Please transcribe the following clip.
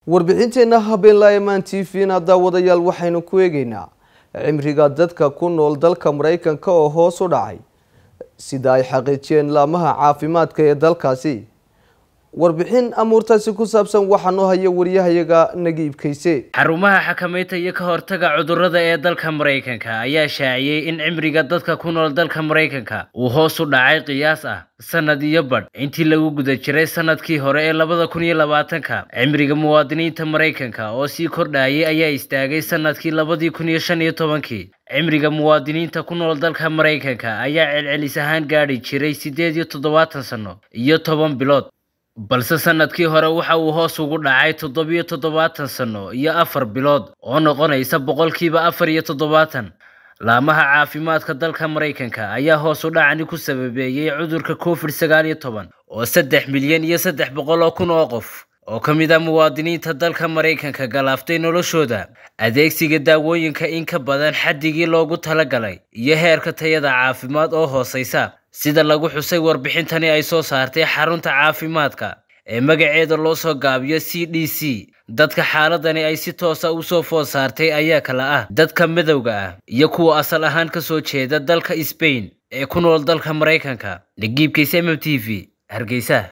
warbixinteenna habeenlaayamaan t v-na daawadayaal waxaynu ku eegeynaa cimriga dadka ku nool dalka maraykanka oo hoos u dhacay sida ay xaqiijiyeen laamaha caafimaadka ee dalkaasi warbixin amuurtaasi ku saabsan waxaa noo haya wariyahayaga nagiib kayse xarumaha xakamaynta iyo ka hortaga cudurrada ee dalka maraykanka ayaa shaaciyey in cimriga dadka ku nool dalka maraykanka uu hoos u dhacay qiyaas ah sanad iyo badh intii lagu guda jiray sanadkii hore ee labada kun iyo labaatanka cimriga muwaadiniinta maraykanka oo sii kordhayay ayaa istaagay sanadkii labadii kun iyo shan iyo tobankii cimriga muwaadiniinta ku nool dalka maraykanka ayaa celcelis ahaan gaadhi jiray siddeed iyo toddobaatan sanno iyo toban bilood balse sanadkii hore waxa uu hoos ugu dhacay toddobiyo toddobaatan sanno iyo afar bilood oo noqonaysa boqolkiiba afar iyo toddobaatan laamaha caafimaadka dalka maraykanka ayaa hoos u dhacani ku sababeeyey cudurka covid sagaal iyo toban oo saddex milyan iyo saddex boqol oo kun oo qof oo ka mid ah muwaadiniinta dalka maraykanka galaaftay noloshooda adeegsiga daawooyinka in ka badan xaddigii loogu talagalay iyo heerka tayada caafimaad oo hooseysa sida lagu xusay warbixintani ay soo saartay xarunta caafimaadka ee magaceeda loo soo gaabiyo c d c dadka xaaladani ay si toosa u soo food saartay ayaa kala ah dadka madowga ah iyo kuwa asal ahaan ka soo jeeda dalka sbain ee ku nool dalka maraykanka nagiibkaysa m m t v hargeysa